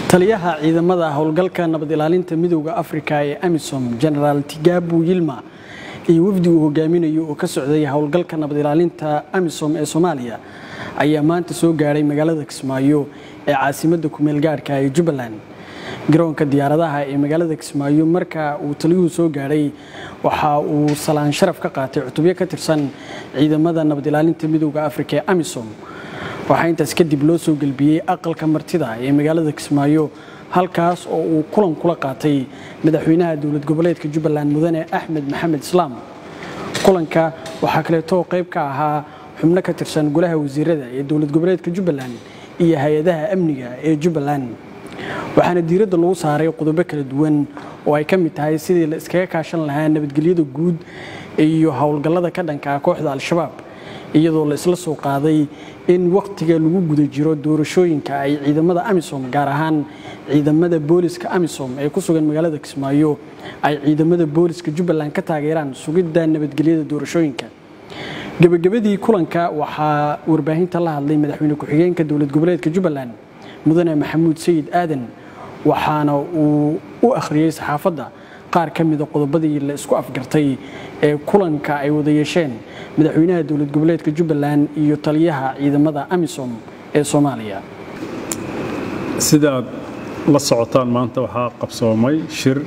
taliyaha ciidamada howlgalka nabad ilaalinta midowda afrika ee amisom genaraal tigabu yilma iyo wafdi uu hogaaminayo oo ka socday howlgalka nabad ilaalinta amisom ee soomaaliya ayaa maanta soo gaadhay magaalada kismaayo ee caasimadda kumeel gaadhka ee jubbaland garoonka diyaaradaha ee magaalada kismaayo marka uu taliyuhu soo gaadhay waxa uu salaan sharaf ka qaatay cutubyo ka tirsan ciidamada nabad ilaalinta midowda afrika ee amisom waxaa intaas kadib loo soo gelbiyey aqalka martida ee magaalada kismaayo halkaas oo uu kulan kula qaatay madaxweynaha dowlad goboleedka jubbaland mudane axmed maxamed islaam kulanka waxaa kaleetoo qayb ka ahaa xubno ka tirsan golaha wasiirada ee dowlad goboleedka jubbaland iyo hay-adaha amniga ee jubbaland waxaana diiradda lagu saaray qodobo kala duwan oo ay ka mid tahay sidii la iskaga kaashan lahaa nabadgelyada guud iyo howlgallada ka dhankaa kooxda al-shabaab iyadoo la isla soo qaaday in wakhtiga lagu guda jiro doorashooyinka ay ciidamada amisom gaar ahaan ciidamada booliska amisom ee ku sugan magaalada kismaayo ay ciidamada booliska jubbaland ka taageeraan sugidda nabadgelyada doorashooyinka gebagabadii kulanka waxaa warbaahinta la hadlay madaxweyne ku-xigeenka dowlad goboleedka jubbaland mudane maxamuud sayid aadan waxaana uu u akhriyey saxaafadda qaar ka mida qodobadii la isku afgartay ee kulanka ay wada yeesheen madaxweynaha dowlad goboleedka jubbaland iyo taliyaha ciidamada amisom ee soomaaliya sida aad la socotaan maanta waxaa qabsoomay shir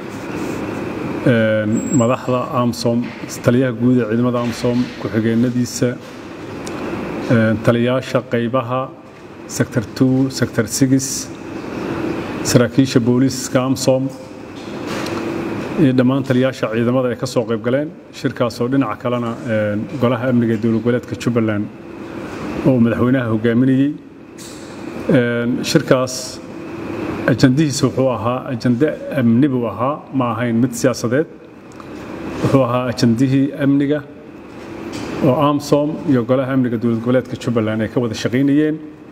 madaxda amsom taliyaha guud ee ciidamada amsom ku-xigeenadiisa taliyaasha qaybaha sector two sector six saraakiisha booliiska amsom iyo dhammaan taliyaasha ciidamada ay ka soo qayb galeen shirkaasoo dhinaca kalena golaha amniga ee dowlad goboleedka jubbaland oo madaxweynaha hogaaminayey shirkaas ajandihiisa wuxuu ahaa ajande amni buu ahaa ma ahayn mid siyaasadeed wuxuu ahaa ajandihii amniga oo amsom iyo golaha amniga dowlad goboleedka jubbaland ay ka wada shaqaynayeen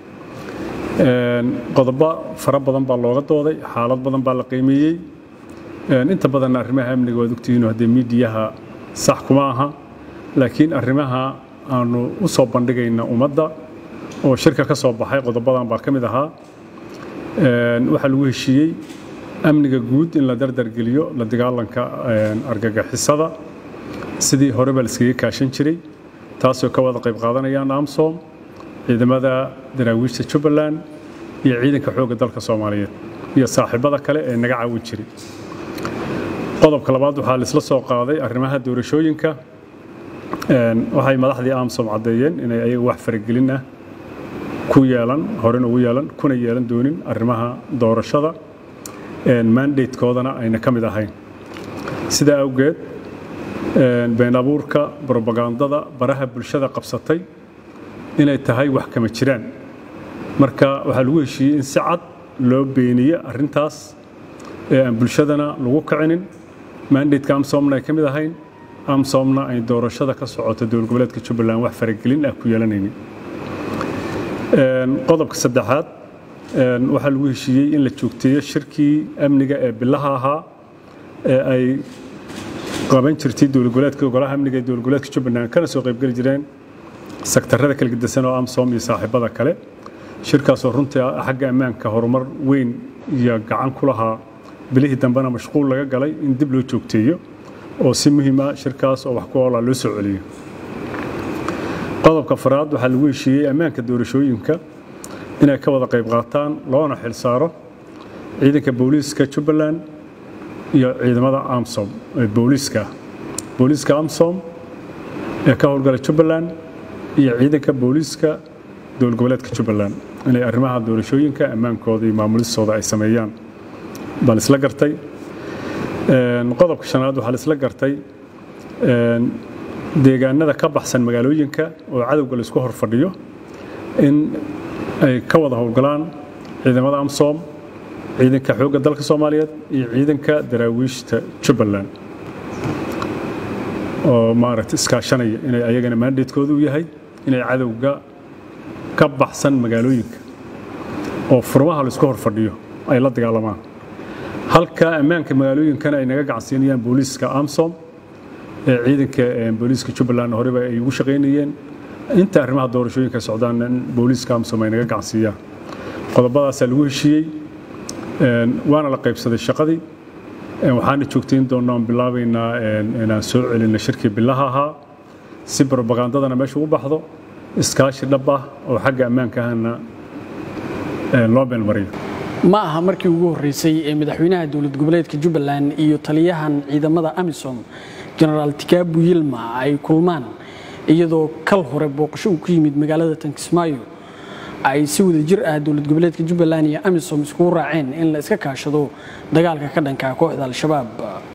qodobo fara badan baa looga dooday xaalad badan baa la qiimeeyey inta badanna arrimaha amniga waad ogtihiino haddee miidiyaha sax kuma aha laakiin arrimaha aanu u soo bandhigayna ummadda oo shirka ka soo baxay qodobadan baa ka mid ahaa waxaa lagu heshiiyey amniga guud in la dardargeliyo la dagaalanka argagixisada sidii horeba la iskaga kaashan jiray taasoo ka wada qayb qaadanayaan amsom ciidamada daraawiishta jubbaland iyo ciidanka xoogga dalka soomaaliyeed iyo saaxiibada kale ee naga caawin jiray qodobka labaad waxaa laisla soo qaaday arrimaha doorashooyinka waxay madaxdii amsom caddeeyeen inay ayaga wax faragelin ah ku yeelan horena ugu yeelan kuna yeelan doonin arrimaha doorashada mandatekoodana ayna ka mid ahayn sidaa awgeed been abuurka brobagandada baraha bulshada qabsatay inay tahay wax kama jiraan marka waxaa lagu heshiiyey in si cad loo beeniye arrintaas ee aan bulshadana lagu kicinin mandateka amsomna ay ka mid ahayn amsomna ay doorashada ka socoto dowlad goboleedka jubbaland wax faragelin ah ku yeelanaynin qodobka saddexaad waxaa lagu heshiiyey in la joogteeyo shirkii amniga ee bilaha ahaa ee ay qaban jirtay dowlad goboleedka golaha amniga ee dowlad goboleedka jubbaland kana soo qaybgeli jireen sektarada kala gedisan oo amsom iyo saaxiibada kale shirkaasoo runtii xagga ammaanka horumar weyn iyo gacan ku lahaa bilihii dambena mashquul laga galay in dib loo joogteeyo oo si muhiima shirkaas oo wax ku oola loo soo celiyo qodobka faraad waxaa lagu heshiiyey ammaanka doorashooyinka inay ka wada qayb qaataan loona xil saaro ciidanka booliiska jubbaland iyo ciidamada amsom ee booliiska booliiska amsom ee ka howlgala jubbaland iyo ciidanka booliiska dowlad goboleedka jubbaland inay arrimaha doorashooyinka ammaankooda iyo maamulistooda ay sameeyaan baa laisla gartay qodobka shanaad waxaa laisla gartay deegaanada ka baxsan magaalooyinka oo cadowga laisku hor fadhiyo in ay ka wada howlgalaan ciidamada amsom ciidanka xoogga dalka soomaaliyeed iyo ciidanka daraawiishta jubbaland oo maaragta iskaashanaya inay ayagana mandatekooda u yahay inay cadowga ka baxsan magaalooyinka oo furmaha laisku hor fadhiyo ay la dagaalamaan halka ammaanka magaalooyinkana ay naga gacansiinayaan booliiska amsom ee ciidanka booliiska jubbaland horeba ay ugu shaqaynayeen inta arrimaha doorashooyinka socdaan booliiska amsom ay naga gacansiiyaan qodobadaasaa lagu heshiiyey waana la qaybsaday shaqadii waxaana joogtayn doonaa oon bilaabaynaa inaan soo celinno shirkii bilaha ahaa si brobagandadana meesha ugu baxdo iskaashi dhab ah oo xagga ammaanka ahna loo beelmariyo ma aha markii ugu horreysay ee madaxweynaha dowlad goboleedka jubbaland iyo taliyahan ciidamada amisom jenaraal tikaabu yilma ay kulmaan iyadoo kal hore booqasho uu ku yimid magaalada tankismaayo ay si wada jir ah dowlad goboleedka jubbaland iyo amisom iskugu raaceen in la iska kaashado dagaalka ka dhanka kooxda al-shabaab